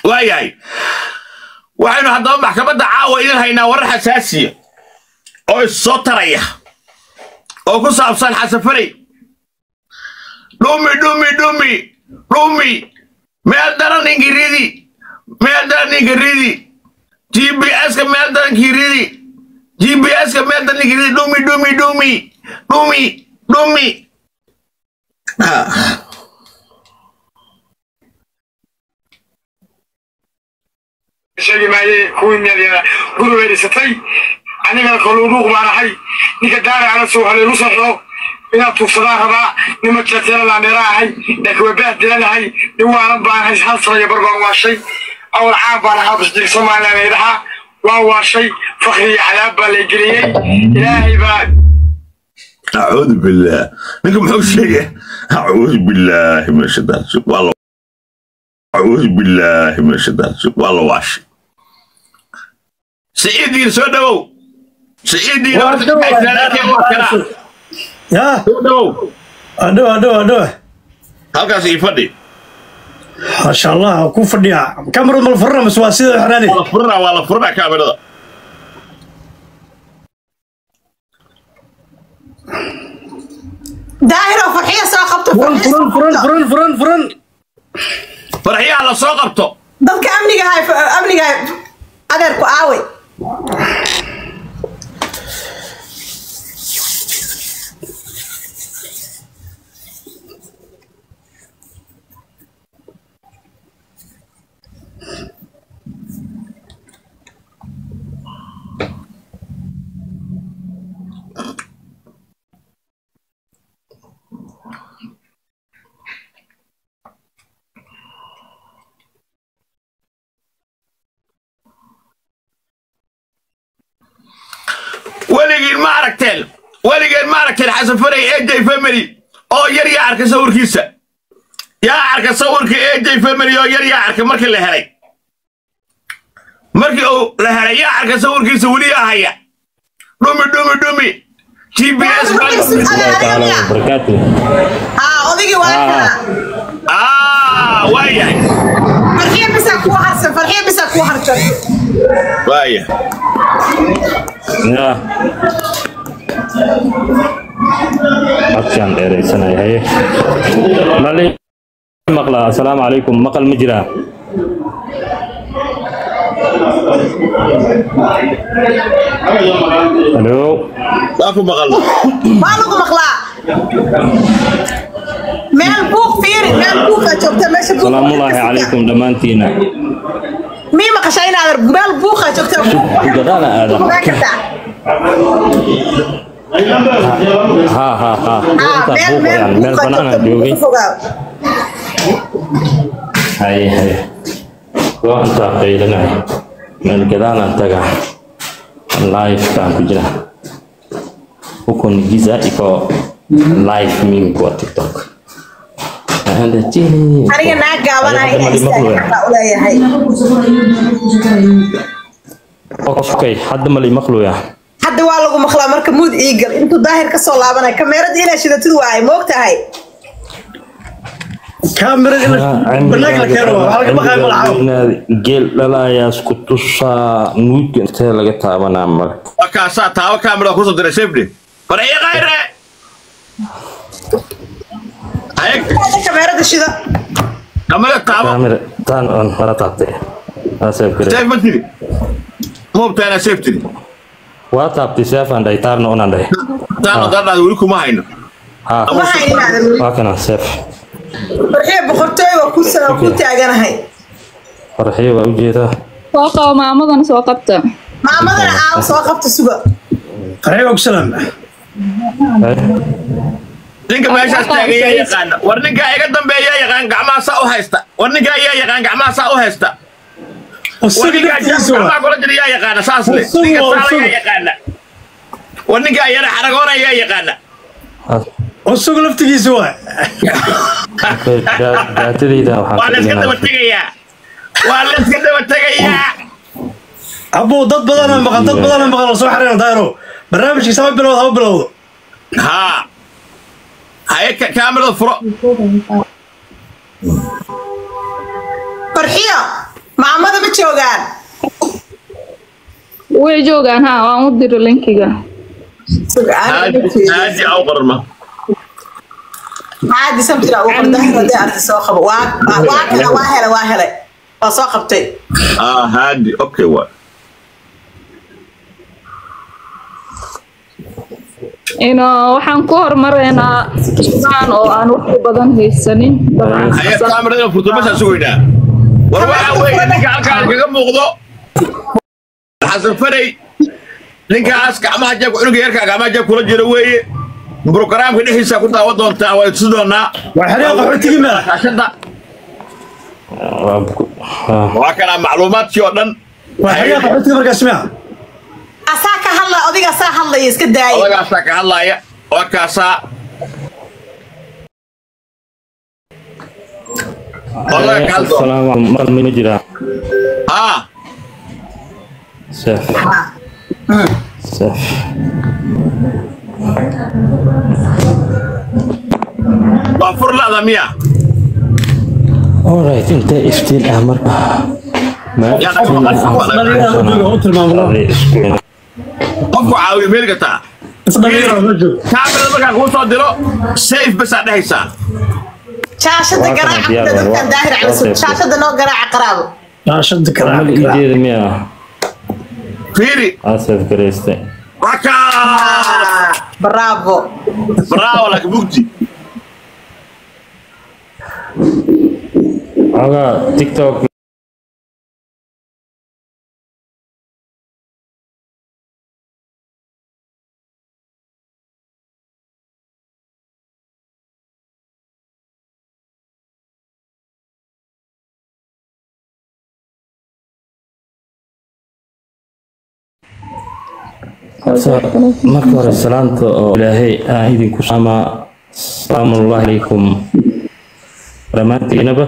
waayahay waxaynu haddaba maxkamadda caawa idin haynaa warar xasaasiya oo issoo taraya oo ku saabsan xasafarey dhumi dhumi dhumi dhumi meel daran ingiridi meel daran ingiridi gps-ka meel daran kiridi gps-ka meel daran ingiridi dhumi dhumi dhumi dhumi dhumi sheegi maaye kuwii meel guri weerisatay anigana kaluudhuuq baan ahay ninka daara ala soo haleelu saxo inaad tuugsadaan rabaa nima jeerteena laameera ahay laakiin waa baah dilanahay nin waanan baan ahay hal sanaya barbaan waashay awal caan baan ahaa basjir somalilan eedaha waa waashay fakri iyo cadaab baa la geliyey ilaahay baa أعوذ بالله لكم حوش شيء أعوذ بالله من الشيطان الرجيم. والله أعوذ بالله من الشيطان الرجيم. والله واش سيدي سودو سيدي ya سودو aduh aduh aduh halkaas ii fadhi masha allah ku fadhiya kamarad mal furna mas waa sida xanaani waa la furanaa waa la furanaa kaamirada daahiro farxiya soo qabto furan farxiya soo furan furan qabto. furan furan furan farxiyaha la soo qabto dadka amniga hay amniga hay adeerku aaway weligiin ma aragteen weligiin ma aragteen xasan faray aj family oo yar yaa arka sawirkiisa yaa arka sawirka aj family oo yar yaa arka markii la helay markii uu la helay yaa arka sawirkiisa weli yaa haya dhumi dhumi dhumi gps وبركاته aa odaygii waa kana ah waayahay farxiya bisaa kuu harsan farxiya bisaa kuu harsan waaya يا عطشان دheeraysanay haye mali maqla asalaamu calaykum maqal ma jiraa halo waa ku maqalna waa lagu maqlaa meel buuq fiiri meel buuqaa joogta meesha buuq salaamullaahi calaykum dhammaantiina mii maqashaa inaad meel buuqaa joogta gadaala aada ogaan kartaa ha ha ha aa intaa meel meel buuqayaan meel buuqaa banaan aan joogta joogay buuqa fogaa haye haye waa intaa qaylinay meel gadaalaan tagaa live-kaan ku jira hukun giza iko live mimi kwa tiktok naenda chini aniga naa gaabanahay Hadda mali maqluya. xataa u leeyahay okay hadda mali maqluya hadda waa lagu maqlaa marka muud iigal intuu daahir ka soo laabanay kameerada inaa shidatid waaye ma og tahay kamarad ina banaag la keeno waa laga baqaay malacaw geel dhalayaa isku tusaa nuudka intee laga taabanaa male waa kaasaa taaba kaamira kusoo diray safety farxiya khayre ayag kameerada shida kamera taabo kaamira taan on mara taabtay aseeb kare safe ma tiri moobtaana safe tiri waa taabtay seefaan dhahay taarna unaan dhahay taana dadhaada weli kuma hayno ha ma haynaada waa kana seef farxiya boqortooy waa ku sa- ku taaganahay farxiyo waa ujeedaa soo qabo maamadana soo qabta maamadana aaw soo qabta suga farxiyo og salaam ninka meeshaas taagan yaa yaqaana war ninkaa iga dambeeya yaa yaqaan gacmaha saa u haysta war ninkaa yaa yaqaan gacmaha saa u haysta war usuga ninkaa naftigiisa gacmaha waa kula jira yaa yaqaana saas le Usugu ninka waa saala usugu. yaa yaqaana war ninkaa yara xaragoona yaa yaqaana usuga laftigiisa waa daatadayda waa la iska daba waxaan tegayaa waa la iska daba tegayaa abuu dad badana maqan dad badana maqan oo soo xariira daahiro barnaamijkiisa haba bilowda haba bilowdo haa haye ka- kaamirada furo farxiyo maamada ma joogaan way joogaan ha waan u diri linkiga haadi haadi au qorma caadi samtira uu qordahay hadii arti soo qabo waa waa waa kala waa helay waa helay waa soo qabtay ah haadi okay waa ino waxaan ku hormaraynaa sugaan oo aan waqti badan haysanin haya kaamirada furto meeshaan sugaynaa war waxa weeye ninka halkaan kaga muuqdo xasan faray ninkaas gacmaha jeebka cunuga yarkaa gacmaha jeeb kula jira weeye brogaraamka dhexdiisa ku daawan doontaa waa tusi doonaa waa xeryaha qaxootigii meel shaashada waa kana macluumaadkii oo dhan waa xeryaha qaxootigii markaas miya asaa ka hadla odiga asaa hadlaya iska daaya odagaasaa ka hadlaaya waa kaasaa odaga ka hadlo السلام عليكم ما جرا haa سف سف waa fur la'da miya alright انت افتين امر ما يا افتين dhalinyarada jooga u tilmaamno qofku caawiyo meel gataa is dhalinyarada ma joogo kaamirada markaan kuu soo diro safe basaa dhehaysaa shaashada Waa kana garaaca diyaar dadkan waa- daahir waa cali safe. shaashada noo garaaca qaraabo shaashada عمل kale ايدي ميا fiiri اسف كريستي waa kaa bravo bravo laakiin mugdi اوغا تيك توك marka hore salaanta oo ilaahay aan idinku sama salaamu llahi calaykum dhammaantiinaba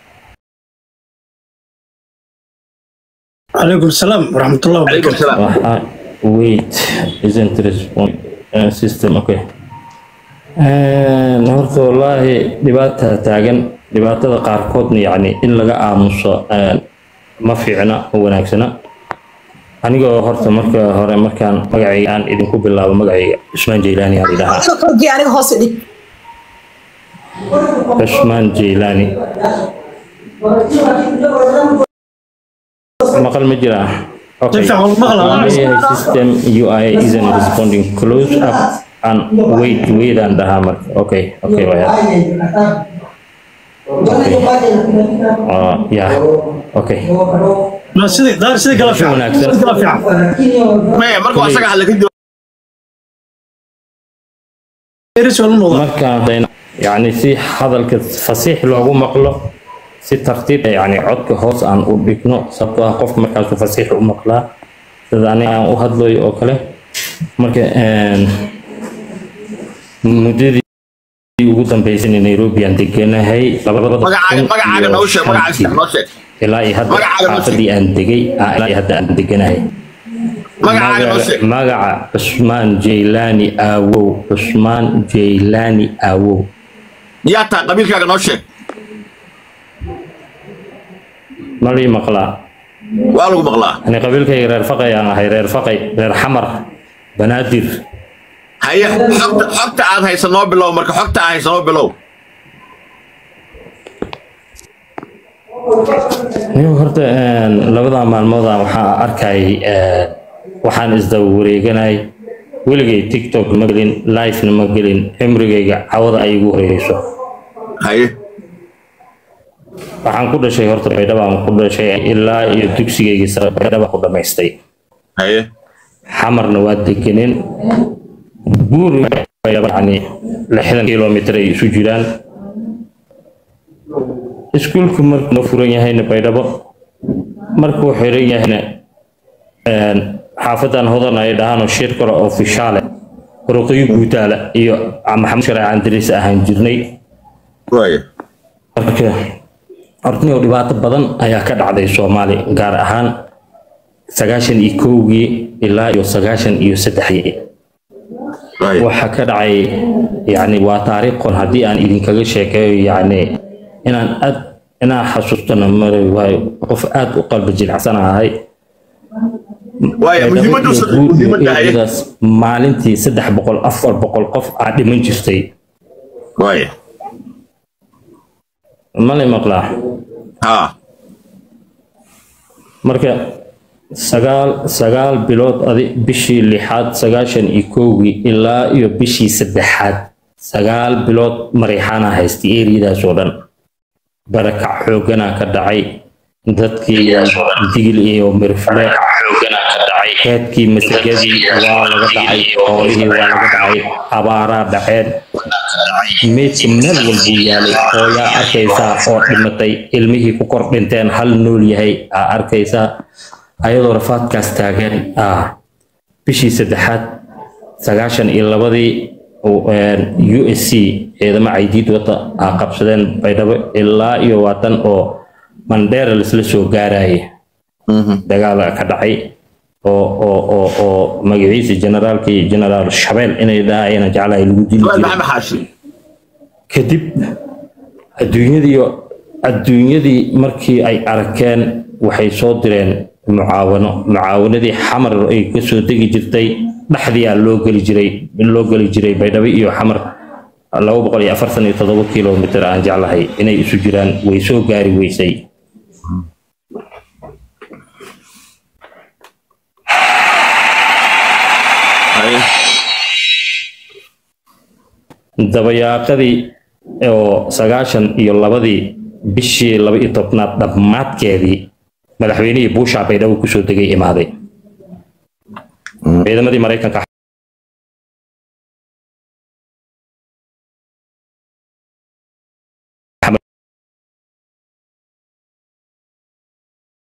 calaykum salaam waraxmatullahi calaykum wabarakaatu salaam Waxa wait isn't respond uh, system okay Een, horta wallaahi dhibaata taagan dhibaatada qaarkoodna yacni in laga aamuso een, ma fiicna ma wanaagsana anigoo horta marka hore markaan magacayga aan idinku bilaabo magacayga cusmaan jeylaani aan idhahaa Adiga korkii aniga hoos dhig cusmaan jeylaani maqal ma jiraa Okay. Si fiican maqal ah. AI system UI isn't responding close up and wait wait and dhahaa marka okay okay waya uh, yeah okay Ma sidii daar sidii kala fiican wanaagsan. sidii kala fiican maya markuu asaga hadla kadib eris wala noqda markaan yani si hadalka fasiix loogu maqlo si tartiib ah, yani codka hoos aan u dhigno sababtoo ah qofka markaasuu fasiix u maqlaa sida aniga aan u hadlayo oo kale marka een, muddadii ugu dambeysay nairobi aan deganahay labada magacaaga kun magacaaga iyo noo sheeg magacaaga shantii. noo sheeg ilaa iyo hadda Magacaaga noo sheeg. xaafadii aan degay ah, ilaa iyo hadda aan deganahay magacaaga noo sheeg magaca cusmaan jeylaani aawow cusmaan jeylaani aawow yaa taa qabiilkaaga noo sheeg malii maqlaa waa lagu maqlaa ani qabiilkayga reer faqay aan ahay reer faqay reer xamar banaadir haye xogta xogta aad haysa noo bilow marka xogta aad haysa noo bilow niyo horta een, labada maalmooda waxaa arkayay een, waxaan isdaba wareeganay weligay tiktok ma gelin livena ma gelin cimrigayga cawada ay igu horeyso haye waxaan ku dhashay horta baydhabaan ku dhashay ilaa iyo dugsigayga sare baydhaba ku dhamaystay haye xamarna waa degeneen buur yani lixdan kilomitr ay isu jiraan iskuulku markuu furan yahayna baydhabo markuu xiran yahayna een, xaafadan hodan ay dhahaan shir kale oo fishaale ruqiyo guutaala iyo maxamed shareec andris ahaan jirnay waaya marka hortaniyo dhibaato badan ayaa ka dhacday soomaali gaar ahaan sagaashan iyo kowgii ilaa iyo sagaashan iyo saddexdii waaya waxaa ka dhacay yani waa taariikh qon haddii aan idinkaga sheekeeyo yani inaan aad inaa xasuustana mari waayo qof aad u qalbi jilicsan ahay waaya muhiimaddu muhiimadda haye eryadaas maalintii saddex boqol afar boqol qof aa dhiman jirtay waaya mali maqlaa ha marka sagaal sagaal bilood adi bishii lixaad sagaashan iyo kowgii ilaa iyo bishii saddexaad sagaal bilood mariixaana haystay eryadaas oo dhan barakac xooganaa ka dhacay dadkii digil iyo mirfle keedkii masagadii waa laga dhacay xoolihii waa laga dhacay abaaraa dhaceen meydka meel walbuu yaalay hooyaa arkaysaa oo dhimatay ilmihii ku kor dhinteen hal nool yahay aa arkaysaa ayadoo rafaadkaas taagan ah bishii saddexaad sagaashan iyo labadii u s c ciidamo caydiid wata aa qabsadeen baydhabo ilaa iyo waatan oo mandheera laisla soo gaaraya dagaal ka dhacay oo oo oo oo magaciisa generaalkii generaal shabeel inay dhahayana jeclahay lagu dili Su'aal jiray maxamed xaashi kadib adduunyadii adduunyadii markii ay arkeen waxay soo direen mucaawano mucaawanadii xamar ay ka soo degi jirtay dhexdiyaa loo geli jiray loo geli jiray baydhabo iyo xamar laba boqol iyo afartan iyo toddoba kilomitir aan jeclahay inay isu jiraan way soo gaari weysay haye dabayaaqadii oo sagaashan iyo labadii bishii laba iyo tobnaad dhammaadkeedii madaxweynihii buushaa baydhabo kusoo degay imaaday ciidamadii maraykanka